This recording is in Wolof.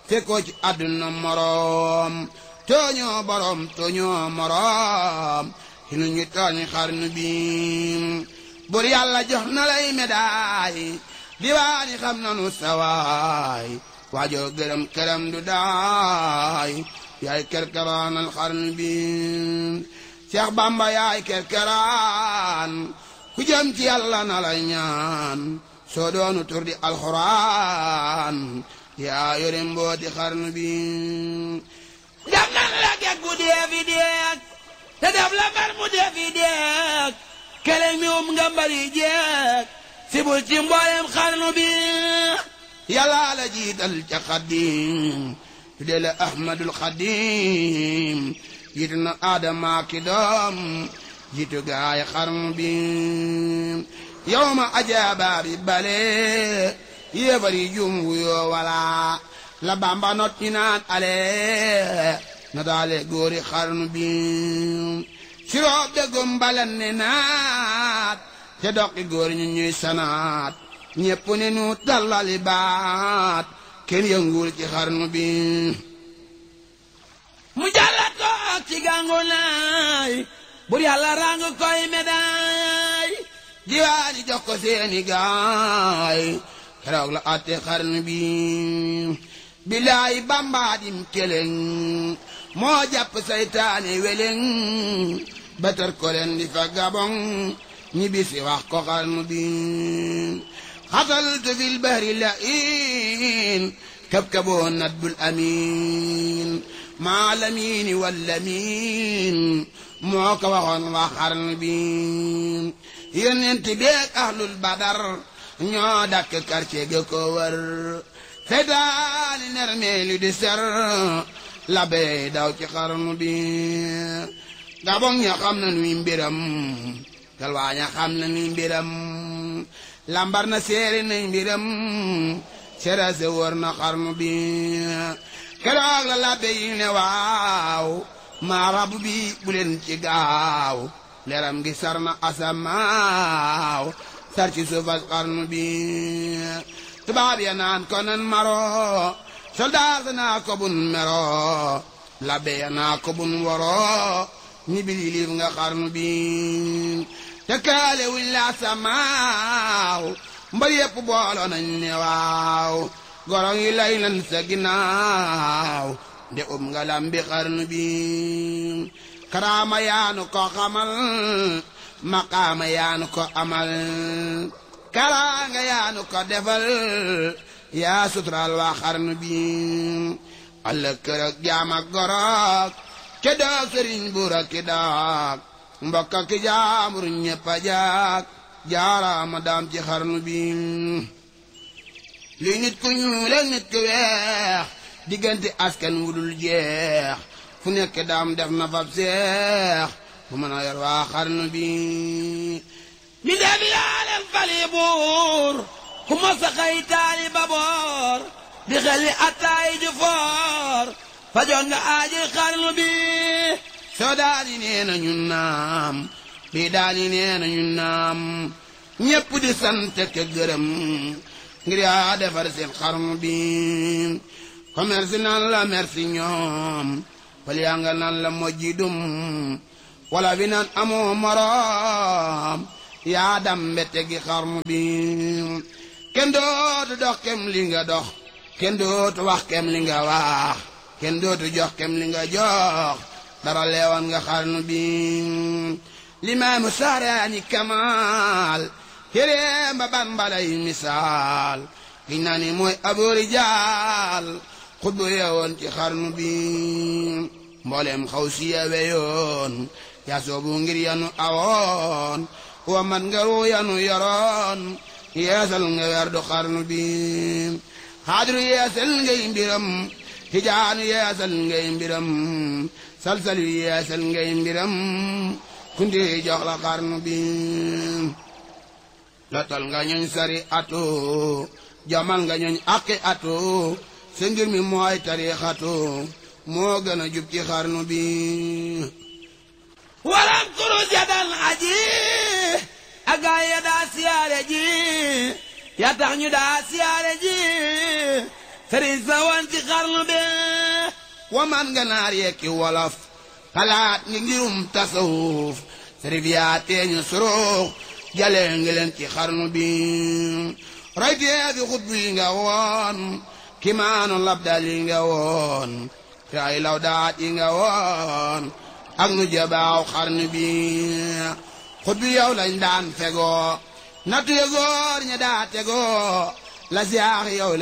fekkoo ci àdduna moroom tooñoo borom tooñoo moroom xinu ñu tooñ xarnu bi bur yàlla jox na lay médaay diwaani xam nanu sawaay waajoo gërëm këram du daay yaay kerkeraanal xarnu bi Seex Bamba yaay kerkeraan ku jëm ci yàlla na lay ñaan soo doonu tur di alxuraan yaa yore mbooti xarnu bi def nan la geg bu dee fi deeg te def la mbar mu dee fi deeg keleng mi um nga mbari jeeg si bul ci mboolem xarnu bi yàlla la jiital ca xaddim tuddee la ahmadul xaddim jiitu na aadama ki doom jiitu gaay xarnu bi yow ma ajaaba bi bale yéefar yi jum wuyoo wala la bamba not ñi naan ale na daale góori xarnu bi siroob de gumbalan ne naat te doqi góor ñu ñuy sanaat ñépp ne nu tallali baat kenn yëngul ci xarnu bi mu jàllat ko ak ci gàngu naay bur yàlla ràng koy médaay diwaani jox ko seeni gaay keroog la atte xarnu bi bilaay bambaadim keleng moo jàpp saytaane weleng batar ko leen di fa gabong ñi bisi wax ko xarnu bi xataltu fil bahri la in kabkaboo nadbul amin maa lamiini wallamin moo ko waxoon wax xarnu bi yonent beeg ahlul badar ñoo dakk quartier ga ko wër seytaani nermeelu di ser la bey daw ci xarnu bi gabong ña xam na nuy mbiram galwaa ña xam na nuy mbiram lambar na seeri nañ mbiram serase wër na xarnu bi keroog la labbe yi ne waaw maa rabu bi bu leen ci gaaw leeram gi sar na asamaaw sar ci suufas xarnu bi tubaab ya naan ko nan maro soldaar sa naa ko bun mero labbe ya naa ko bun woro ñi bi liif nga xarnu bi te kaale wuñ la samaaw mbar yépp booloo nañ ne waaw goro yi lay lan sa ginnaaw nde um nga lambi xarnu bi karaama yaanu ko xamal maqaama yaanu ko amal karaanga yaanu ko defal yaa suturaal waa xarnu bi alla kër ak jaam ak gorog ke doog sëriñ buura ki doog mbokk ki jaambur ñëpp a jaag jaaraama daam ci xarnu bi li nit ku ñuul ak nit ku weex diggante askan wudul jeex fu nekk daam def na fab seex bu mën a yor waa xarnu bi mi dee bi yaa leen fali buur ku mos a xëy taali ba boor di xel ni attaay ju foor fajoon nga aaji xarnu bi soo daani nee na ñun naam bii daani nee na ñun naam ñépp di sant ke gërëm ngir yaa defar seen xarnu bi commerce nan la merci ñoom pal yaa nga nan la mojji dum wala bi nan amoo moroom yaa dambe tegi xarnu bi kenn dootu dox kem li nga dox kenn dootu wax kem li nga wax kenn dootu jox kem li nga jox dara leewan nga xarnu bi limaamu saaraani kamaal téeréem ba bambalay misaal giñ naa ni mooy aboori jaal xutbu yeewoon ci xarnu bi mbooleem xaw si yewe yoon yaa soobu ngir yanu awoon wa mat nga ruu yanu yoroon yeesal nga werdu xarnu bi xaadiru yeesal ngay mbiram hijaanu yeesal ngay mbiram salsal yu yeesal ngay mbiram kundi jox la xarnu bi lotal nga ñooñ sari atu jamal nga ñooñ aqi atu sa ngir mi mooy tarixatu moo gën a jub ci xarnu bi walam kurus ya dal aji agaay ya daa siyaare ji ya tax ñu daa siyaare ji sëriñ sa woon ci xarnu be wa man ganaar yekki wolof xalaat ngi ngirum tasawuf sërif yaa teeñu surux jale ngi leen ci xarnu bi roy tee fi xutbu yi nga woon kimaanu labdal yi nga woon te ay lawdaat yi nga woon ak nu jabaaw xarnu bi xutbu yow lañ daan fegoo nattu ya góor ña daa tegoo la siyaax yow